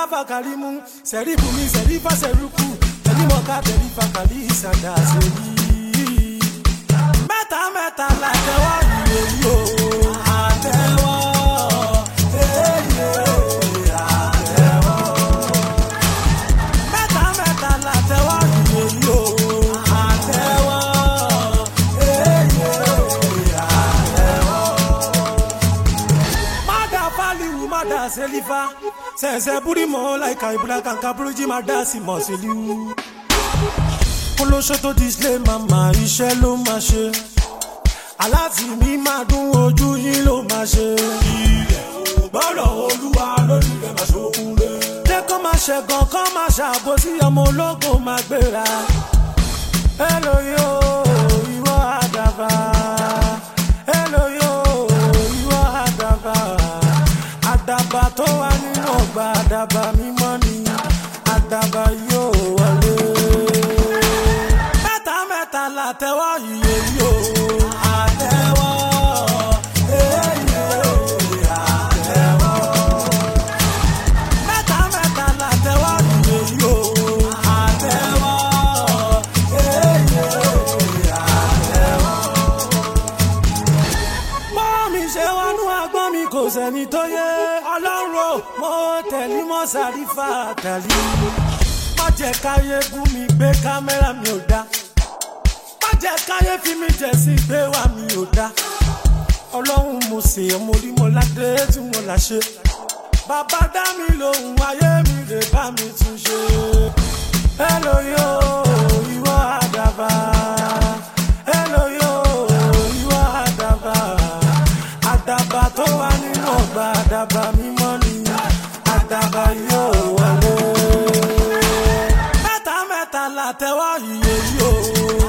fakalimu sẹ̀rífù mi sẹ̀rífà sẹ̀rúkù tẹ̀límọ̀ká tẹ̀lífà kàlí ìsàdà sẹ́yìn. mẹ́ta mẹ́ta la tẹ́wọ́ ìwé yìí o. àtẹ́wọ́ èyí àtẹ́wọ́. mẹ́ta mẹ́ta la tẹ́wọ́ ìwé yìí o. àtẹ́wọ́ èyí àtẹ́wọ́. Mada faliwu mada selifa sẹsẹ burimo laika ibula kanka buruji mada si mọ seliwu. Olóṣó tó display mama iṣẹ́ ló máa ṣe. Aláàtì mi máa dún ojú yín ló máa ṣe. Ilẹ̀ ò gbọ́dọ̀ olúwa lórí rẹ̀ máa ṣokùn lé. Jẹ́ kó máa ṣẹ̀gàn kó máa ṣàbòsí ọmọ ológo máa gbéra. Hello yo, ìwọ àdàbà. Hello yo, ìwọ àdàbà. Àdàbà tó wà nínú ọgbà àdàbà mímọ́ ni. Àdàbà yóò wọlé. Mẹ́ta mẹ́ta la tẹ́wọ́ iye yóò. Àtẹ́wọ́, èyí àtẹ́wọ́. Mẹ́ta mẹ́ta la tẹ́wọ́ iye yóò. Àtẹ́wọ́, èyí àtẹ́wọ́ bọ́ọ̀ mi ṣe wọnú agbọ́n mi kò sẹ́ni tó yé ọlọ́run ò mo tẹ̀lé mọ́ sàrífà tẹ̀lé má jẹ́ káyé bú mi gbé kámẹ́rà mi ò dá má jẹ́ káyé fi mi jẹ̀ sí gbé wá mi ò dá ọlọ́run mo sì ọmọ orí mo ládé tí mo là ṣe bàbá dá mi lòun ayé mi lè bá mi tún ṣe hello yo ìwọ àdàbà hello yo ìwọ àdàbà àdàbà tó wà nínú ọgbà àdàbà mímọ́ ni àdàbà yóò wọlé. mẹ́ta mẹ́ta la tẹ́wọ́ iye yóò.